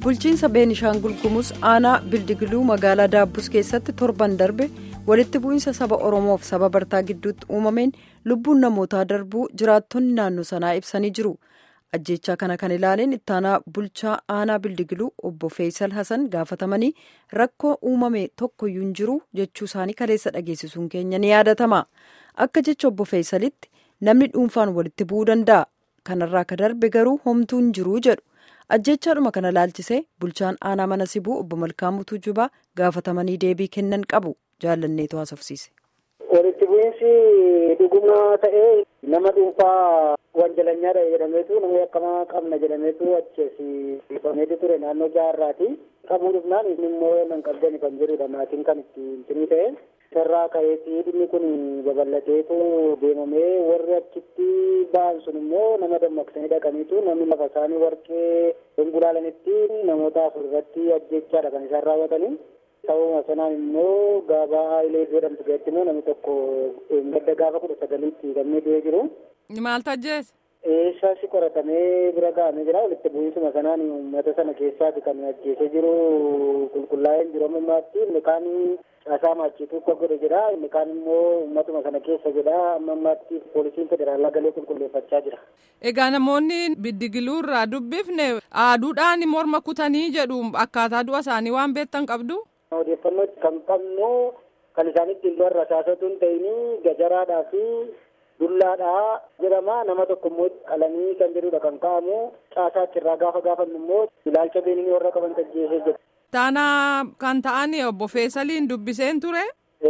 bulchiinsa beenishaangul gumuz aanaa bildigiluu magaalaa daabbus keessatti torban darbe walitti bu'iinsa saba oromoof saba bartaa gidduutti uumameen lubbuun namootaa darbuu jiraattonni naannoo sanaa ibsanii jiru ajjechaa kana kan ilaaleen ittaanaa bulchaa aanaa bildigiluu obbo feesal hasan gaafatamanii rakkoo uumame tokkoyyuu hin jiru jechuu isaanii kaleessa dhageessisuun keenya ni yaadatama akka jecha obbo feesalitti namni dhuunfaan walitti bu'uu danda'a kanarraa ka darbe garuu homtuu hin jiru jedhu. ajjechaadhuma kana laalchisee bulchaan aanaa mana sibuu obbo Malkaamuu Tuujubaa gaafatamanii deebii kennan qabu jaalanneetu haasofsiise. Walitti bu'iinsi dhuguma ta'ee nama dhuunfaa wanjalanyaadha jedhameetu nama yakkamaa qabna jedhameetu achi dhiifameetu ture naannoo jaarraati. Qabuu dhufnaan inni immoo nan qabdani kan jedhudha maatiin kan itti hintinii ta'e. Sarraa ka'eetii dhimmi kun babal'ateetu deemamee warri achitti ba'an sun immoo nama dammaqsanii dhaqaniitu namni lafa isaanii warqee gulgulaalanitti namoota afur irratti ajjechaadha kan isaan raawwatanii. Sababuma sanaan immoo gabaa ilee jedhamtu keessatti immoo namni tokko gadda gaafa kudha sagaliitti gammee du'ee jiru. Maal tajjees? Eessaasi qoratamee bira ga'amee jira walitti bu'iinsuma sanaan uummata sana keessaati kan ajjeesee jiru qulqullaa'ee jiru ammammaatti inni kaan caasaa maachiituu akka godhe jedha inni kaan immoo uummatuma sana keessa jedha ammammaatti poolisiin federaalaa galee qulqulleeffachaa jira. Egaa namoonni biddigiluu irraa dubbifne aaduudhaan morma kutanii jedhu akkaataa du'a isaanii waan beektan qabdu. Odeeffannoo kan qabnu kan isaan ittiin du'an rasaasatu hin ta'in gajaraadhaa fi dullaadhaa jedhama nama tokko immoo qalanii kan jedhudha kan ka'amu caasaa achirraa gaafa gaafannu immoo ilaalcha beeninii warra qaban tajjeesee jedha. Taanaa kan ta'an obbo Feesaliin dubbiseen ture.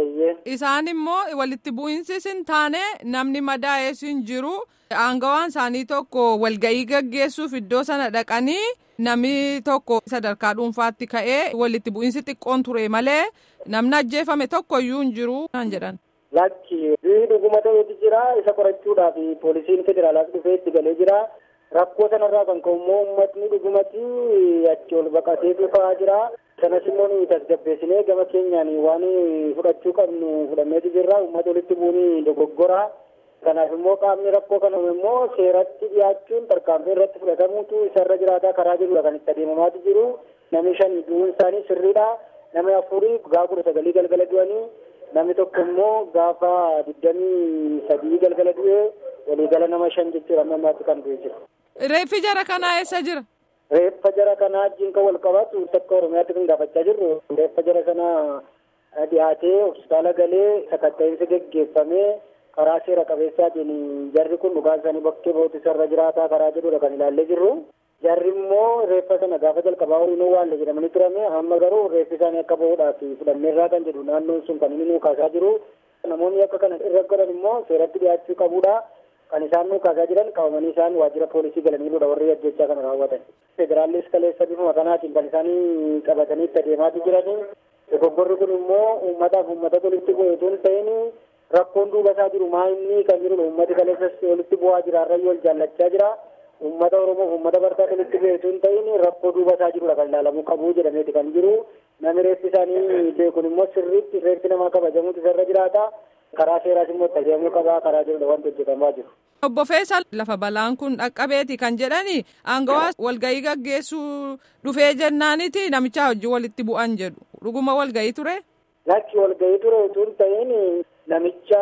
Isaan immoo walitti bu'iinsis hin taane namni madaa'ees hin jiru. Aangawaan isaanii tokko walga'ii gaggeessuuf iddoo sana dhaqanii namni tokko sadarkaa dhuunfaatti ka'ee walitti bu'iinsi xiqqoon ture malee namni ajjeefame tokkoyyuu hin jiru kan jedhan. Lakki dhuguma ta'etu jira isa qorachuudhaaf poolisiin federaalaas dhufee itti galee jira. Rakkoo sanarraa kan ka'u immoo uummatni dhugumatti achi ol baqatee dhufaa jira. Sanas immoo nuyi tasgabbeessinee gama keenyaan waan fudhachuu qabnu fudhanneetu jirra. Uummata walitti bu'uun dogoggora. Kanaaf immoo qaamni rakkoo kana immoo seeratti dhiyaachuun tarkaanfii irratti fudhatamuutu isarra jiraataa karaa jirudha kan itti adeemamaatu jiru. Namni shan du'uun isaanii sirriidha. Namni afurii gaafa kudha sagalii galgala du'anii namni tokko immoo gaafa digdamii sadii galgala du'ee waliigala nama shan jechuudha amma ammaatti kan du'e jira. Reeffi jara kanaa eessa jira? Reeffa jara kanaa wajjin kan wal qabatu takka Oromiyaatti kan gaafachaa jirru reeffa jara kanaa dhiyaatee hospitaala galee sakatta'insi geggeeffamee karaa seera qabeessaatiin jarri kun dhugaan isaanii bakkee bootisarra jiraataa karaa jedhudha kan ilaallee jirru. Jarri immoo reeffa sana gaafa jalqabaa horiinuu waalle jedhamanii turame amma garuu reeffi isaanii akka bahuudhaaf fudhanneerraa kan jedhu naannoon sun kan inni nuu kaasaa jiru. Namoonni akka kana irra godhan immoo seeratti dhiyaachuu qabudha. Kan isaan nuu kaasaa jiran qabamanii isaan waajjira poolisii galaniirudha warri ajjechaa kana raawwatan. Federaallis kaleessa bifuma kanaatiin kan isaanii qabatanii itti adeemaatu jirani. Dogoggorri kun immoo uummataaf uummata walitti bu'eetu hin ta'in rakkoon duuba isaa jiru maa inni kan jiru uummati kaleessas walitti bu'aa jira har'ayyuu wal jaallachaa jira. Uummata Oromoo uummata bartaa walitti bu'eetu hin ta'in rakkoo duuba isaa jirudha kan ilaalamuu qabu jedhameeti kan jiru. Namni reeffi isaanii beekun immoo sirriitti reeffi namaa kabajamuutu isarra jiraata. Karaa seeraas immoo itti adeemuu qabaa karaa jedhudha wanti hojjetamaa jiru. Obbo Feesal lafa balaan kun dhaqqabeeti kan jedhani aangawaa walga'ii gaggeessuu dhufee jennaaniti namicha hojii walitti bu'an jedhu dhuguma walga'ii ture. Lakki walga'ii ture utuu hin ta'in namicha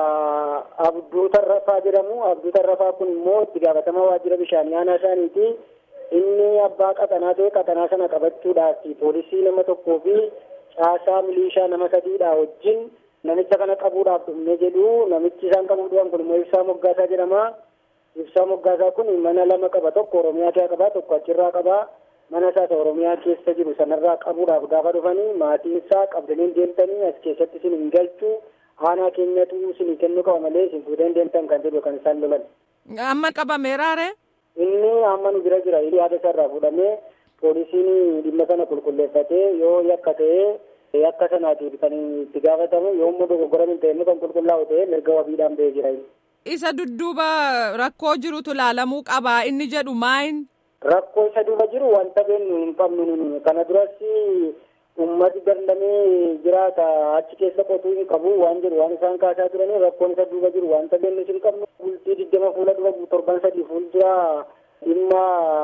Abduu Tarrafaa jedhamu Abduu Tarrafaa kun immoo itti gaafatamaa waajjira bishaanii aanaa isaaniiti. Inni abbaa qaxanaa ta'e qaxanaa sana qabachuudhaaf poolisii nama tokkoo fi caasaa milishaa nama sadiidha wajjin namicha kana qabuudhaaf dhufne jedhu namichi isaan qabuu dhufan kun immoo ibsaa moggaasaa jedhama. Ibsaa moggaasaa kun mana lama qaba tokko Oromiyaa keessa qaba tokko achirraa qaba. Mana isaas Oromiyaa keessa jiru sanarraa qabuudhaaf gaafa dhufanii maatiin isaa qabdanii deemtanii as keessatti isin hin galchu aanaa keenyatu isin kennuu qaba malee isin fuudhee deemtan kan jedhu kan isaan lolan. Amma qabameeraare? Inni amma nu bira jira yaada isaarraa fuudhamee poolisiin dhimma sana qulqulleeffatee yoo yakka ta'ee yakka sanaatiif kan itti gaafatamu yommuu dogoggora hin ta'e kan qulqullaa'u ta'e mirga wabiidhaan ba'ee jira. Isa dudduuba rakkoo jirutu laalamuu qaba inni jedhu maayin? Rakkoo isa duuba jiru wanta beennu hin qabnu kana duras ummati dandamee jiraata achi keessa qotuu hin qabu waan jedhu waan isaan kaasaa turanii rakkoon isa duuba jiru wanta beennu hin qabnu bultii digdama fuula dura torban sadii fuuldura dhimma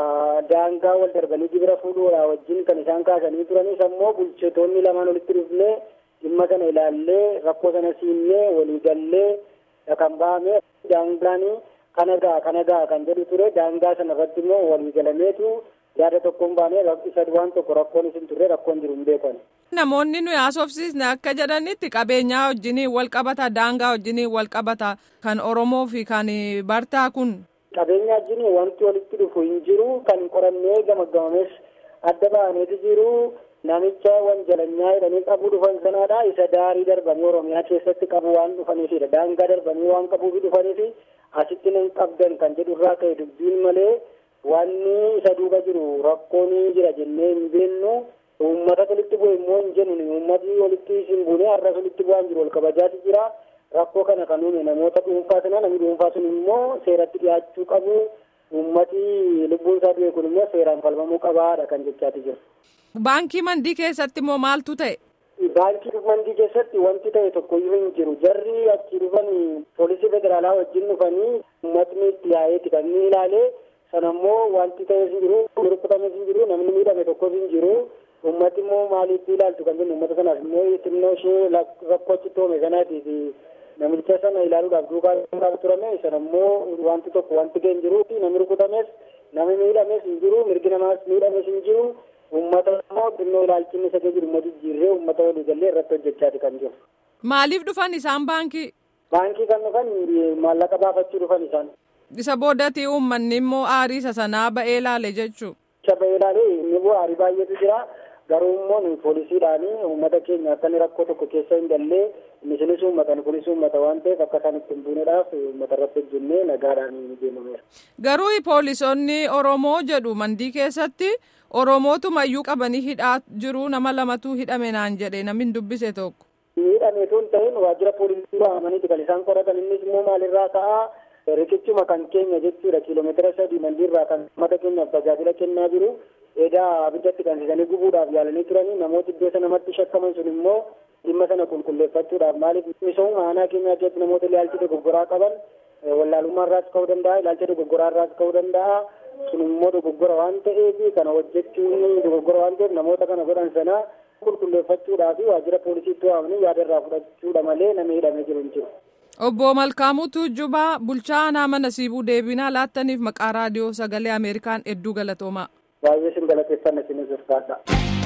daangaa wal darbanii gibira fuudhuudha wajjin kan isaan kaasanii turanis ammoo bulchitoonni lamaan walitti dhufnee dhimma sana ilaallee rakkoo sana siinnee waliigallee kan bahame daangaan kana ga'a kana ga'a kan jedhu ture daangaa sana irratti immoo waliigalameetu yaada tokkoon baanee isa waan tokko rakkoon isin turre rakkoon jiru hin beekan. Namoonni nuyi haasofsiisne akka jedhanitti qabeenyaa wajjiniin wal qabata daangaa wajjiniin wal qabata kan Oromoo fi kan Bartaa kun. Qabeenya wajjin wanti walitti dhufu hin jiru kan qorannee gamaggamames adda ba'aneeti jiru namicha wanjalanyaa jedhanii qabu dhufan sanaadha isa daarii darbanii Oromiyaa keessatti qabu waan dhufaniifidha daangaa darbanii waan qabuufi dhufaniifi asitti nan qabdan kan jedhu irraa ka'e dubbiin malee wanni isa duuba jiru rakkoon jira jennee hin beennu uummata walitti bu'e immoo hin jennu uummati walitti hin buune har'as walitti bu'aan jiru wal kabajaati jira rakkoo kana kan uume namoota dhuunfaa sana namni dhuunfaa sun immoo seeratti dhiyaachuu qabu uummati lubbuun isaa du'e kun immoo seeraan falmamuu qabaadha kan jechaati jiru. Baankii mandii keessatti immoo maaltu ta'e? Baankii mandii keessatti wanti ta'e tokkoyyuu hin jiru jarri achi dhufan poolisii federaalaa wajjin dhufanii uummatni itti yaa'eeti kan inni ilaalee sanammoo wanti ta'e hin jiru rukutames hin jiru namni miidhame tokkos hin jiru ummati immoo maaliif ilaaltu kan jennu ummata sanaaf immoo xinnoo ishee rakkoo achitti uumame sanaatiif namicha sana ilaaluudhaaf duukaa turame sanammoo wanti tokko wanti ga'e hin jiru namni rukutames namni miidhames hin jiru mirgi namaas miidhames hin jiru ummata immoo xinnoo ilaalchinni isa jiru immoo jijjiirree ummata walii gallee irratti hojjechaati kan jiru. Maaliif dhufan isaan baankii? Baankii kan dhufan maallaqa baafachuu dhufan isaan. Isa boodatti uummanni immoo aarii isa sanaa ba'ee ilaale jechuudha. Isa ba'ee ilaale inni immoo aarii baay'eetu jira. Garuu immoo poolisiidhaan uummata keenya akka inni rakkoo tokko keessa hin gallee isinis uummata kunis uummata waan ta'eef akka isaan ittiin buuneedhaaf uummata irratti hojjennee nagaadhaan deemameera. Garuu poolisoonni Oromoo jedhu mandii keessatti Oromootu iyyuu qabanii hidhaa jiru nama lamatu hidhame naan jedhe namni dubbise tokko. Hidhameetu hin ta'in waajjira poolisii waamaniiti kan isaan qoratan innis immoo maalirraa ka'aa riqichuma kan keenya jechuudha kiiloomeetira sadii mandiirraa kan uummata keenyaaf tajaajila kennaa jiru. edaa abiddatti qabsiisanii gubuudhaaf yaalanii turanii namoota iddoo sana namatti shakkaman sun immoo dhimma sana qulqulleeffachuudhaaf maaliif misooma aanaa keenyaa keessatti namoota ilaalcha dogoggoraa qaban wallaalummaa irraas ka'uu danda'a ilaalcha dogoggoraa irraas ka'uu danda'a sun immoo dogoggora waan ta'eef kana hojjechuun dogoggora waan ta'eef namoota kana godhan sana qulqulleeffachuudhaaf waajjira poolisiitti waamanii yaada irraa fudhachuudha malee nama hidhamee jiru hin jiru. Obbo Malkaamuu Tuujjubaa bulchaa aanaa mana siibuu deebinaa laattaniif maqaa raadiyoo sagalee Ameerikaan hedduu galatoomaa. baay'ee sin galateeffanna isinis ulfaadha.